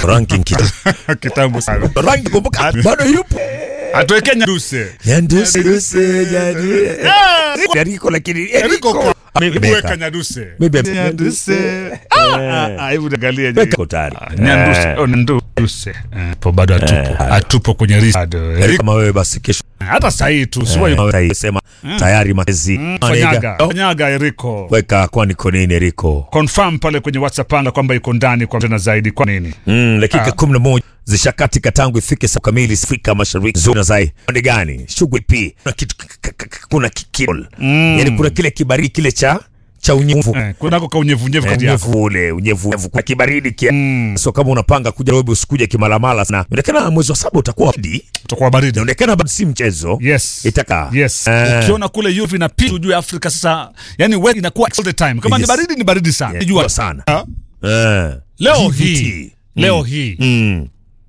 ranking kita kitambo sana ranking kumbuka bado yupo atuwekee nyaduse nyanduse duse nyanduse Eriko lakini Eriko weka nyaduse Maybe- nyaduse Ah, ah, ah, hebu niangalie je. Weka tayari. Ah, nyanduse oh, nyanduse Eh, po bado atupo atupo kwenye list bado Eriko kama wewe basi kesho hata sahii tu sio eh, sema tayari matezi fanyaga fanyaga Eriko weka kwani kwa nini Eriko confirm pale kwenye WhatsApp anga kwamba iko ndani kwa tena zaidi kwa nini Mm, dakika kumi na moja zishakatika tangu ifike saa kamili Afrika Mashariki. Zona zai pande gani? Shughuli pi kuna kitu k- k- k- kuna kikol mm. yani kuna kile kibaridi kile cha cha unyevu eh, kunako ka unyevunyevu kati yako unyevu ule unyevu unyevu. kuna kibaridi kia mm. so kama unapanga kuja Nairobi usikuje kimalamala sana. Inaonekana mwezi wa saba utakuwa baridi, utakuwa baridi inaonekana bado si mchezo yes itaka yes Eh. ukiona kule UV na pitu juu ya Afrika sasa yani weather inakuwa all the time kama Yes. ni baridi ni baridi sana Yeah, jua jua sana. Ah, eh. leo GVT. hii leo hii mm.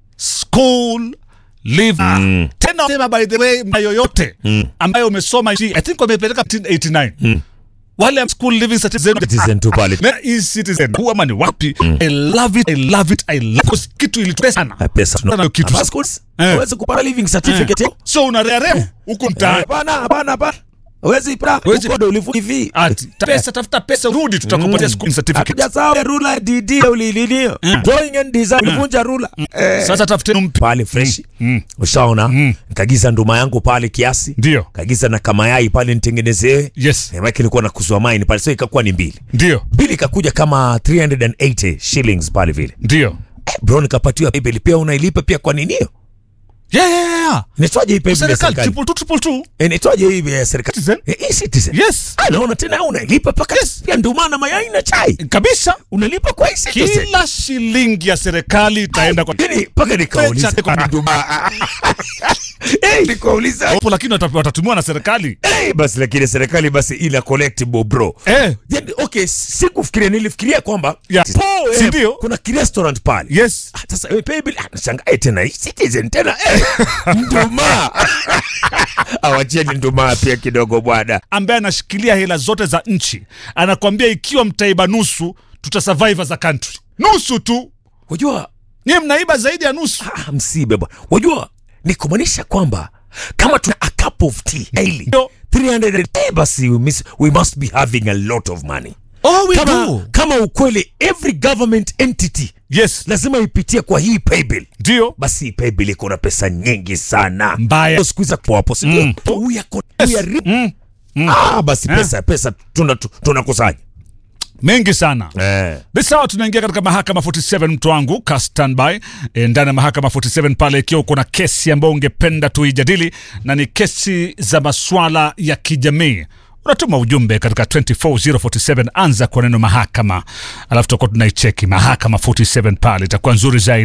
school leave tena sema by the way mna yoyote ambayo umesoma I think wamepeleka 1989 wale school living certificate Citizen tu pale na e-citizen huwa ama ni wapi I love it I love it I love it kitu ilitupesa sana Ah, pesa Sana hiyo kitu. Hapa schools, Eh. hawezi kupata living certificate so unareareu huko mtaani Hapana, hapana, hapana. Huwezi pra. Huwezi- Huko ndo ulivu hivi. ati ta- pesa tafuta pesa rudi tutakupatia school certificate Hatuja rula DD ulilinio. Drawing and design ulivunja rula. Eh. sasa tafuteni mpi Pale fresh. Ushaona? Nikagiza nduma yangu pale kiasi. ndio Kagiza na kamayai pale nitengenezewe. yes Eh, Maana nilikuwa nakuzwa maini pale. So ikakuwa ni mbili. ndio Mbili ikakuja kama 380 shillings pale vile. ndio Eh, bro nikapatiwa PayPal pia unailipa pia kwa nini hiyo? yeah yeah yeah Inaitwaje hii PayPal ya serikali serikali? triple two triple two Eh, Inaitwaje hii ya serikali? Citizen? Eh, e-Citizen. yes Ah, naona tena unailipa paka pia nduma na mayai na chai. kabisa Unalipa kwa e-Citizen. kila shilingi ya serikali itaenda kwa Lakini mpaka nikauliza Pecha kwa nduma. Eh, nikauliza. Wapo, lakini wata- watatumiwa na serikali Eh, basi lakini serikali basi ina collectible bro. eh Yaani, okay, sikufikiria nilifikiria kwamba Yeah. Po, eh, Si ndio? kuna ki restaurant pale. yes Ah, Sasa wewe paybill ah, nashangaa eh, tena hii Citizen tena eh, nduma. Awacheni nduma pia kidogo bwana. ambaye anashikilia hela zote za nchi anakwambia ikiwa mtaiba nusu tutasurvive as a country nusu tu Unajua nyie mnaiba zaidi ya nusu ah, msibe bwana. Unajua ni kumaanisha kwamba kama tuna a cup of tea daily Ndio. 300 eh, basi we, miss, we must be having a lot of money. oh, we Kama, kama ukweli every government entity yes lazima ipitie kwa hii paybill ndio basi hii paybill iko na pesa nyingi sana Mbaya. siku hizi hapo hapo si ndio? Mm. We are co- we are ri- ah basi pesa pesa tuna tu- tunakusanya mengi sana eh bisawa tunaingia katika mahakama 47 mtu wangu ka standby e, ndani ya mahakama 47 pale ikiwa uko na kesi ambayo ungependa tuijadili na ni kesi za maswala ya kijamii unatuma ujumbe katika 24047 anza kwa neno mahakama alafu tutakuwa tunaicheki mahakama 47 pale itakuwa nzuri zaidi